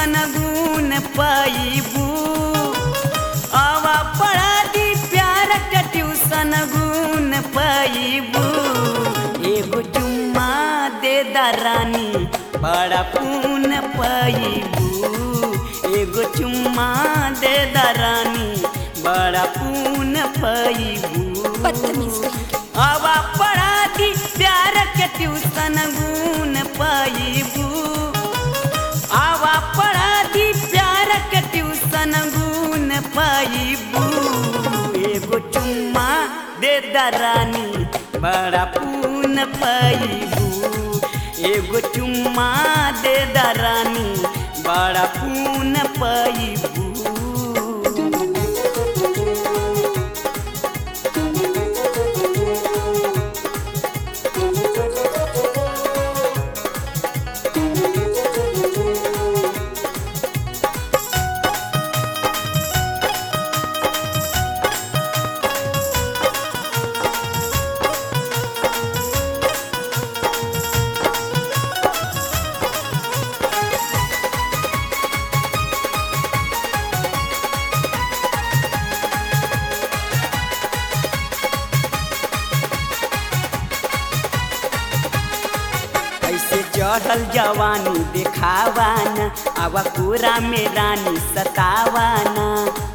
tuition गुण पैबू आवा पढ़ा दी प्यार के ट्यूशन गुण पैबू एगो चुम्मा दे दरानी बड़ा पून पैबू एगो चुम्मा दे दरानी बड़ा पून पैबू बदतमीज कहीं के आवा पढ़ा दी प्यार के ट्यूशन गुण पैबू आवा पढ़ा दी प्यार के ट्यूशन गुण पैबू एगो चुम्मा दे दरानी बड़ा पून पैबू एगो चुम्मा दे दरानी बड़ा पून पैबू ऐसे चढ़ल जवानी देखावाना आवा पूरा में रानी सतावाना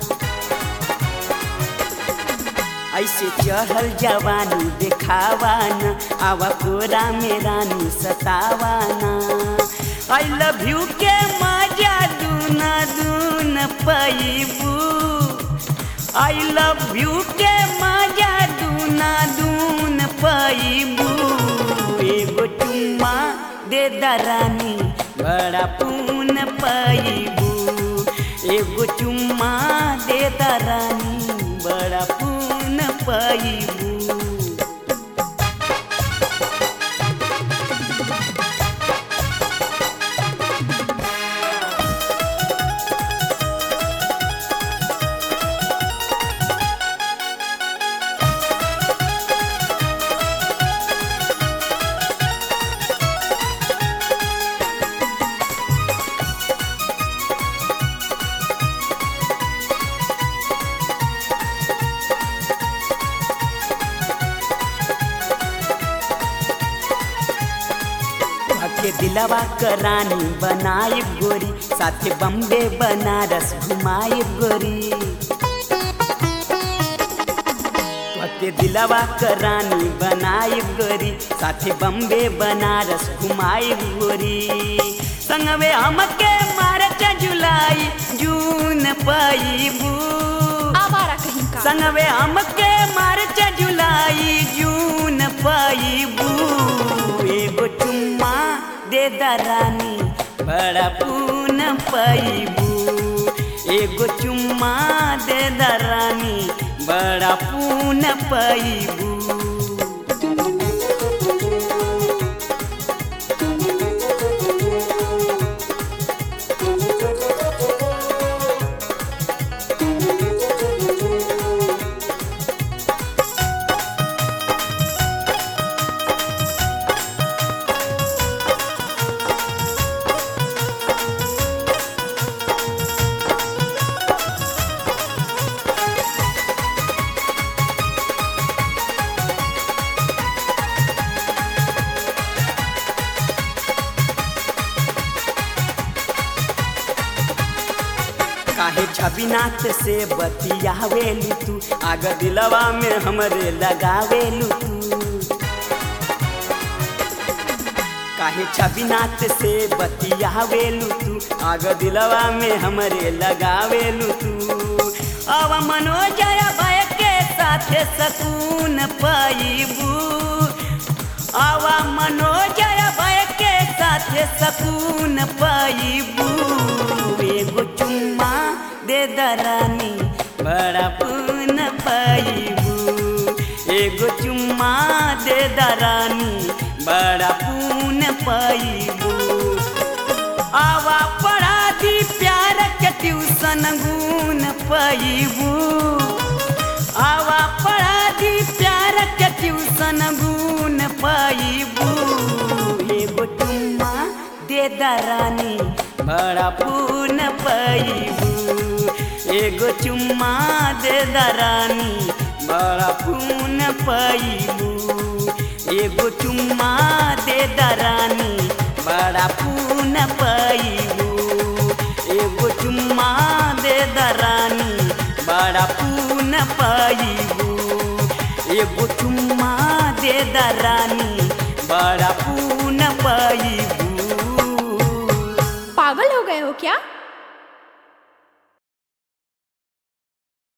ऐसे चढ़ल जवानी देखावाना आवा पूरा में रानी सतावाना आई लव यू के मजा दूना दून पैबू आई लव यू के मजा दूना दून पैबू एगो चुम्मा दे दरानी बड़ा पून पैबू एगो चुम्मा दे दरानी बड़ा पून पैबू के दिलवा करानी बनाई गोरी साथे बम्बे बनारस घुमाई गोरी के दिलवा करानी बनाई गोरी साथे बम्बे बनारस घुमाई गोरी संगवे हमके मार्च जुलाई जून पैबू आवारा कहीं का संगवे हमके मार्च जुलाई जून पैबू एगो चुम्मा दे दरानी बड़ा पून पैबू एगो चुम्मा दे दरानी बड़ा पून पैबू काहे छबिनाथ से बतियावेलू तू आग दिलवा में हमरे लगावेलू तू काहे छबिनाथ से बतियावेलू तू आग दिलवा में हमरे लगावेलू तू अब मनोजय भय के साथे सकून पाइबू आवा मनोजय भय के साथे सकून पाइबू एगो चुम्मा दे दरानी बड़ा पून पाइबू एगो चुम्मा दे दरानी बड़ा पून पाइबू आवा पढ़ा दी प्यार के ट्यूशन गुण पैबू आवा पढ़ा दी प्यार के ट्यूशन गुण पैबू एगो चुम्मा दे दरानी बड़ा पून पैबू एगो चुम्मा दे दरानी बड़ा पून पैबू एगो चुम्मा दे दरानी बड़ा पून पैबू एगो चुम्मा दे दरानी बड़ा पून पैबू एगो चुम्मा दे दरानी बड़ा पून पैबू पागल हो गए हो क्या